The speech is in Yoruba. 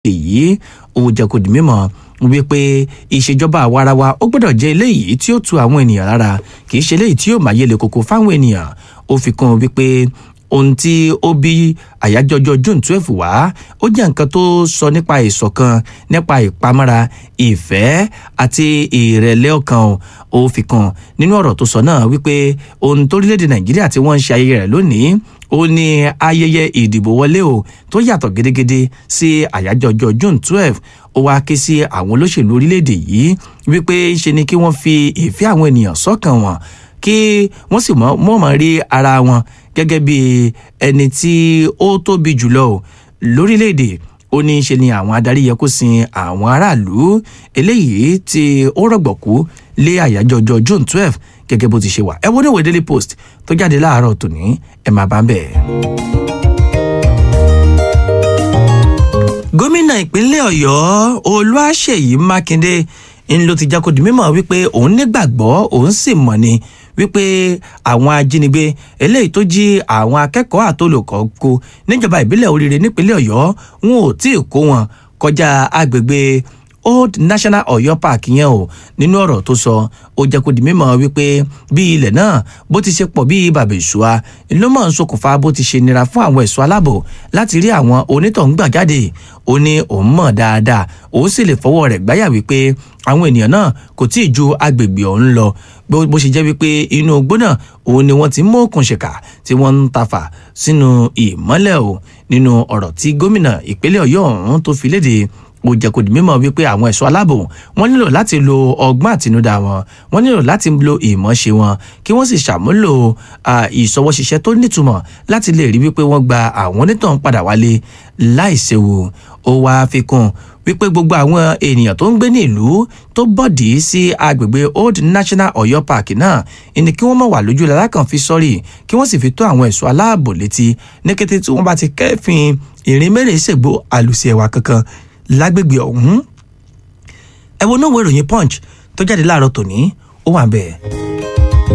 èyí ó jẹ́ kó di mímọ̀ wípé ìṣèjọba àwarawa ó gbọ́dọ̀ jẹ́ eléyìí tí ó tu àwọn ènìyàn lára kì í ṣe eléyìí tí yóò máa yẹlẹ koko fáwọn ènìyàn ó fi kún un wípé ohun tí ó bí àyájọ́ ọjọ́ june twelve wá ó jẹ́ nǹkan tó sọ nípa ìṣọ̀kan nípa ìpamọ́ra ìfẹ́ àti ìrẹ̀lẹ̀ ọkàn ó fi kún nínú ọ̀rọ̀ tó sọ náà wípé ohun torílẹ̀-èdè nàìjíríà tí wọ́n ń ṣe ayẹyẹ rẹ̀ lónìí ó ní ayẹyẹ ìdìbò wọlé o tó yàtọ̀ gédégédé sí àyájọ́ ọjọ́ june twelve ó wáá ké sí àwọn olóṣèlú orílẹ̀-èdè yìí wípé ṣe ni kí wọ́n fi ìfẹ́ àwọn ènìyàn sọ́kàn wọn kí wọ́n sì mọ̀ mọ̀ rí ara wọn gẹ́gẹ́ bí ẹni tí ó tóbi jùlọ lórílẹ̀‐èdè ó ní í ṣe ni àwọn adarí yẹ kó sin àwọn aráàlú eléyìí tí ó rọ̀gbọ̀kú lé àyájọ́ ọjọ́ june twelve gẹ́gẹ́ bó ti ṣe wà ẹ wo níwèé daily post tó jáde láàárọ̀ tòní ẹ máa bá ń bẹ̀. gómìnà ìpínlẹ̀ ọ̀yọ́ olúwaṣèyí mákindé ń ló ti jákòdì mímọ̀ wípé òun nígbàgbọ́ òun sì mọ̀ ni wípé àwọn ajínigbé eléyìí tó jí àwọn akẹ́kọ̀ọ́ àtolùkọ́ kó níjọba ìbílẹ̀ oríire nípínlẹ̀ ọ̀yọ́ wọn ò tí ì kó wọn kọjá agbègbè old national ọ̀yọ́ park yẹn o nínú ọ̀rọ̀ tó sọ ó jẹ́ kó di mímọ̀ wípé bí ilẹ̀ náà bó ti ṣe pọ̀ bí bàbá ìṣúra ló mọ̀ ń ṣokùnfà bó ti ṣe nira fún àwọn ẹ̀ṣọ́ aláàbò láti rí àwọn onítọ̀hún gbà jáde ó ní òun mọ̀ dáadáa òun sì lè fọwọ́ rẹ̀ gbáyà wípé àwọn ènìyàn náà kò tí ì ju agbègbè ọ̀hún lọ bó ṣe jẹ́ wípé inú igbó náà òun ni wọ́n ti mú òkun ṣèkà tí wọ́n ń tafà sínú ìmọ́lẹ̀ o nínú ọ̀rọ̀ tí gómìnà ìpínlẹ̀ ọ̀yọ́ ọ̀hún tó fi léde ó jẹ́ kó di mímọ̀ wípé àwọn ẹ̀ṣọ́ aláàbò wọ́n nílò láti lo ọgbọ́n àtinúdá wọn wọ́n nílò láti lo ìmọ̀ọ́ṣe wọn kí wọ́n sì ṣàmúlò ìṣọwọ́ṣiṣẹ́ tó nítumọ̀ láti lè rí wípé wọ́n gba àwọn onítàn padà wálé láìséwu ó wáá fi kún wípé gbogbo àwọn ènìyàn tó ń gbé ní ìlú tó bọ̀dì sí agbègbè old national ọ̀yọ́ park náà ni kí wọ́n mọ̀ wà lójú lalákàn fi sọ́rí kí wọ́n sì fi tó àwọn ẹ̀ṣọ́ aláàbò létí ní kété tí wọ́n bá ti kẹ́fìn ìrìn mẹ́rin ṣègbó àlùsí ẹ̀wà kankan lágbègbè ọ̀hún ẹ wo náà wo ìròyìn punch tó jáde láàárọ̀ tòní ó wà bẹ́ẹ̀.